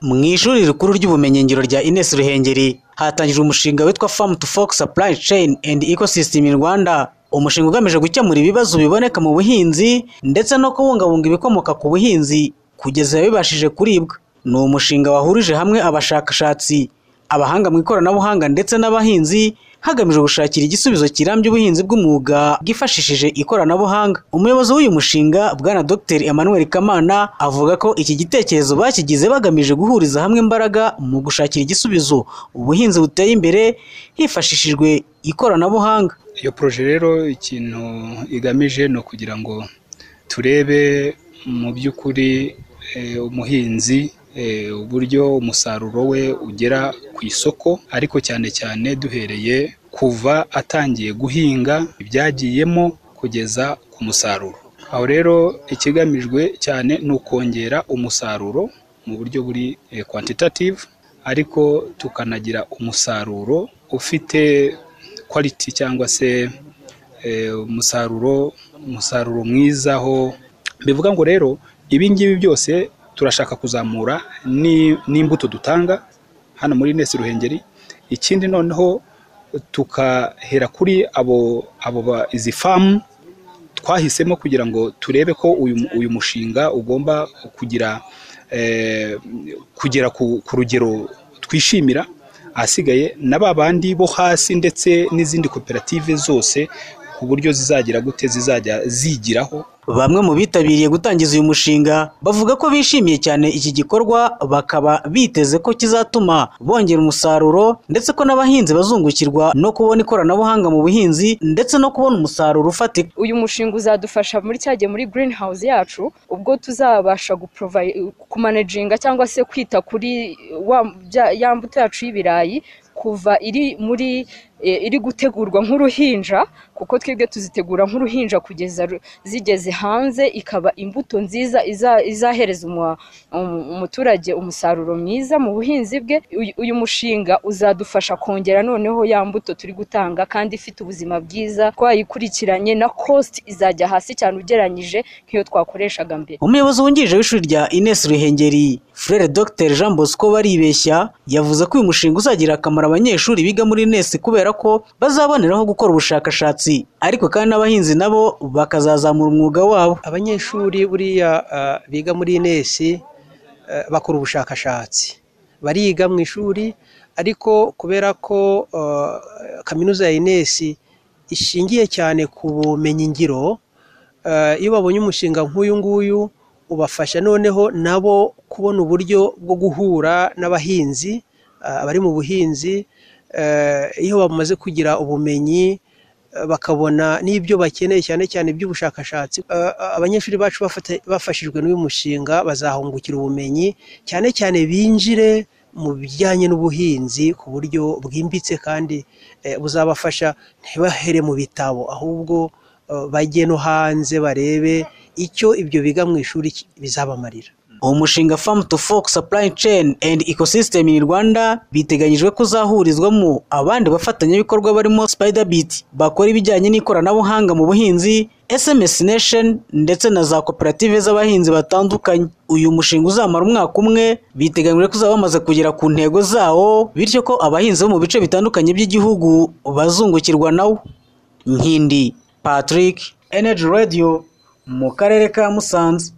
Mu ishuri rikuru ry'ubumenyingiro rya Ines Ruhengeri hatangijwe umushinga witwa Farm to Fork Supply Chain and Ecosystem in Rwanda. Umushinga ugamije gukemura ibibazo biboneka mu buhinzi ndetse no kubungabunga ibikomoka ku buhinzi kugeza bibashije kuribwa. Ni umushinga wahurije hamwe abashakashatsi, abahanga mu ikoranabuhanga ndetse n'abahinzi hagamijwe gushakira igisubizo kirambye ubuhinzi bw'umwuga bwifashishije ikoranabuhanga. Umuyobozi w'uyu mushinga Bwana Dr Emmanuel Kamana avuga ko iki gitekerezo bakigize bagamije guhuriza hamwe imbaraga mu gushakira igisubizo ubuhinzi buteye imbere hifashishijwe ikoranabuhanga. iyo poroje rero ikintu igamije ni ukugira ngo turebe mu by'ukuri eh, umuhinzi eh, uburyo umusaruro we ugera ku isoko ariko cyane cyane duhereye kuva atangiye guhinga ibyagiyemo kugeza ku musaruro aho rero ikigamijwe cyane ni ukongera umusaruro mu buryo buri eh, quantitative ariko tukanagira umusaruro ufite quality cyangwa se eh, umusaruro umusaruro mwiza aho bivuga ngo rero ibi ngibi byose turashaka kuzamura ni- n'imbuto dutanga hano muri Ines Ruhengeri ikindi noneho tukahera kuri abo abo ba izi famu twahisemo kugira ngo turebe ko uyu, uyu mushinga ugomba kugira eh, kugera ku, ku rugero twishimira ahasigaye na ba bandi bo hasi ndetse n'izindi koperative zose ku buryo zizagira gute zizajya zigiraho Bamwe mu bitabiriye gutangiza uyu mushinga bavuga ko bishimiye cyane iki gikorwa bakaba biteze ko kizatuma bongera umusaruro ndetse ko n'abahinzi bazungukirwa no kubona ikoranabuhanga mu buhinzi ndetse no kubona umusaruro ufatika. uyu mushinga uzadufasha muri cya gihe muri green house yacu ubwo tuzabasha guprovide- kumanaginga cyangwa se kwita kuri wa- bya- ya mbuto yacu y'ibirayi kuva iri muri eh, iri gutegurwa nk'uruhinja kuko twebwe tuzitegura nk'uruhinja kugeza ru- zigeze hanze ikaba imbuto nziza iza- izahereza umu- um- umuturage umusaruro mwiza mu buhinzi bwe uyu uyu mushinga uzadufasha kongera noneho ya mbuto turi gutanga kandi ifite ubuzima bwiza twayikurikiranye na cost izajya hasi cyane ugereranyije nk'iyo twakoreshaga mbere Umuyobozi wungirije w'ishuri rya Ines Ruhengeri Frere Dr Jean Bosco Baribeshya yavuze ko uyu mushinga uzagira akamaro abanyeshuri biga muri Ines kubera ko bazaboneraho gukora ubushakashatsi ariko kandi n'abahinzi nabo bakazazamura umwuga wabo. abanyeshuri buriya ah, biga muri inesi eh, bakora ubushakashatsi bariga mu ishuri ariko kubera ko ah, kaminuza ya inesi ishingiye cyane ku bumenyi ngiro eh, iyo babonye umushinga nk'uyu nguyu ubafasha noneho nabo kubona uburyo bwo guhura n'abahinzi ah, abari mu buhinzi eh, iyo bamaze kugira ubumenyi eh, bakabona n'ibyo bakeneye cyane cyane iby'ubushakashatsi Eh, abanyeshuri bacu bafata- bafashijwe n'uyu mushinga bazahungukira ubumenyi cyane cyane binjire mu bijyanye n'ubuhinzi ku buryo bwimbitse kandi eh, buzabafasha ntibahere mu bitabo ahubwo eh, bajye no hanze barebe icyo ibyo biga mu ishuri ki- bizabamarira Uwo mushinga Farm to Fork Supply Chain and Ecosystem in Rwanda biteganyijwe ko uzahurizwamo abandi bafatanyabikorwa barimo Spiderbit bakora ibijyanye n'ikoranabuhanga mu buhinzi, SMS Nation ndetse na za koperative z'abahinzi batandukanye. Uyu mushinga uzamara umwaka umwe biteganyijwe ko uzaba wamaze kugera ku ntego zawo bityo ko abahinzi bo mu bice bitandukanye by'igihugu bazungukirwa nawo. Nkindi Patrick Energy Radio mu karere ka Musanze.